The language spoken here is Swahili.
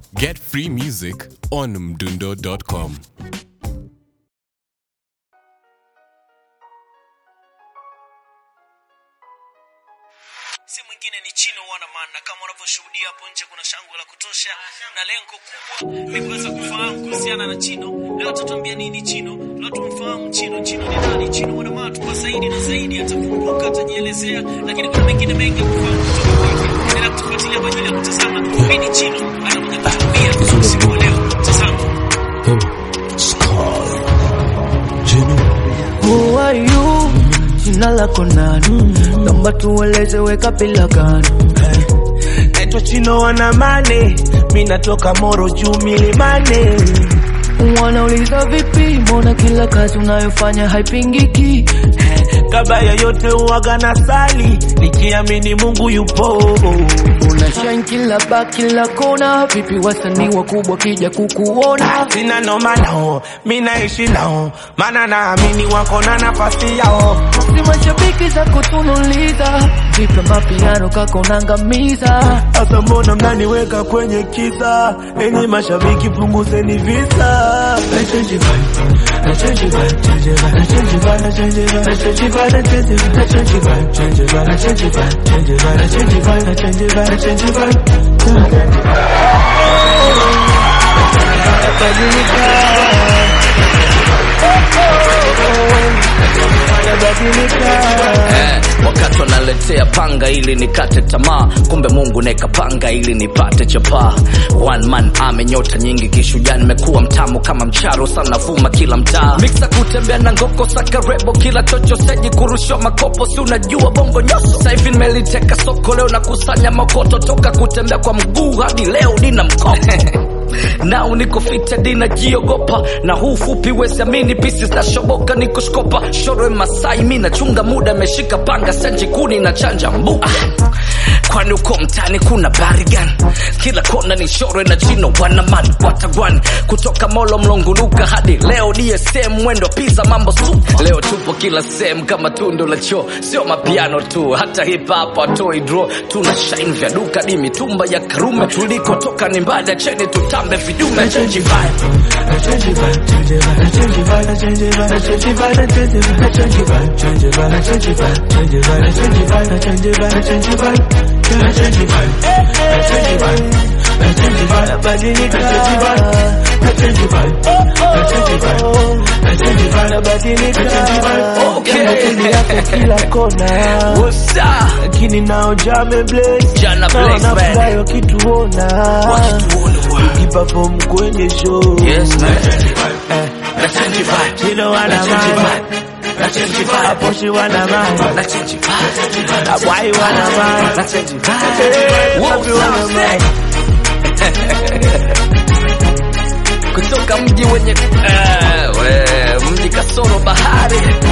Get free music on mdundo.com. si mwingine ni Chino Wanaman, na kama unavyoshuhudia hapo nje kuna shangwe la kutosha, na lengo kubwa ni kuweza kufahamu kuhusiana na Chino. Leo tutambia nini Chino? Leo tumfahamu Chino. Chino ni nani? Chino Wanaman tupa zaidi na zaidi, atafunguka, atajielezea, lakini kuna mengine mengi ya kufahamu kutoka kwake. Endelea kutufuatilia kwa ajili ya kutazama nini Chino anakuja kutuambia usiku wa leo. Tazama. Who are you? Jina lako nani? Naomba tueleze weka bila gani? naitwa Chino Wanamane, mi natoka Moro juu milimane. Wanauliza vipi, mbona kila kazi unayofanya haipingiki? Kabla ya yote uwaga na sali, nikiamini Mungu yupo. Una shine kila ba kila kona, vipi wasanii wakubwa kija kukuona? Sina noma nao, mi naishi nao, maana naamini wako na nafasi yao. Si mashabiki za kutunuliza, vipi mapiano kako nangamiza? Sasa mbona mnaniweka kwenye kisa? Enyi mashabiki punguzeni visa. Na change it vibe, na change it vibe, change it vibe, na change it vibe, na change it vibe, na change it vibe, na change it vibe, na change it vibe, change it vibe, na change it vibe, change it vibe, na change it vibe, na change it vibe, na change it vibe. Eh, wakati wanaletea panga ili nikate tamaa, kumbe Mungu nekapanga ili nipate chapaa. One man ame nyota nyingi kishujaa, nimekuwa mtamu kama mcharo sana, vuma kila mtaa, miksa kutembea na ngoko sakarebo, kila chocho seji kurushwa makopo, si unajua bongo nyoso. Sasa hivi nimeliteka soko, leo nakusanya makoto, toka kutembea kwa mguu hadi leo nina mkopo nao niko fitedi najiogopa na huu fupi wesiamini pisi zinashoboka niko shkopa shorwe masai mi nachunga muda ameshika panga senji kuni na chanja mbu ah. kwani uko mtani kuna barigan kila kona ni shorwe na chino wanaman watagwan kutoka molo mlonguluka hadi leo dsm mwendo pisa mambo su leo tupo kila sehemu kama tundu la choo sio mapiano tu hata hip hop atoi draw tuna shine vya duka di mitumba ya karume tulikotoka ni mbada cheni tutambe vidume Na change it vibe, na change it vibe, change it vibe, na change it vibe, na change it vibe, na change it vibe, na change it vibe, na change it vibe, na change it vibe, change it vibe, na change it vibe, na change it vibe, na change it vibe, na change it vibe, na change it vibe, na change it vibe, badilika, na change it vibe, na change it vibe, na change it vibe, na change it vibe, badilika, na change it vibe. Okay. Mapenzi yako kila kona, What's up? lakini nao jame blaze, Jana na blaze, man. wanafurahi wakituona, Wakituona, bwana. tukiperform kwenye show. Yes, man. Eh. Na change vibe. Chino wana Na change mind. vibe. Na change vibe. Aposhi wana mind. Na change vibe. Abwai wana mind. Na change Eh, vibe. What's wapi wana up, mind. kutoka mji wenye eh, we, mji kasoro bahari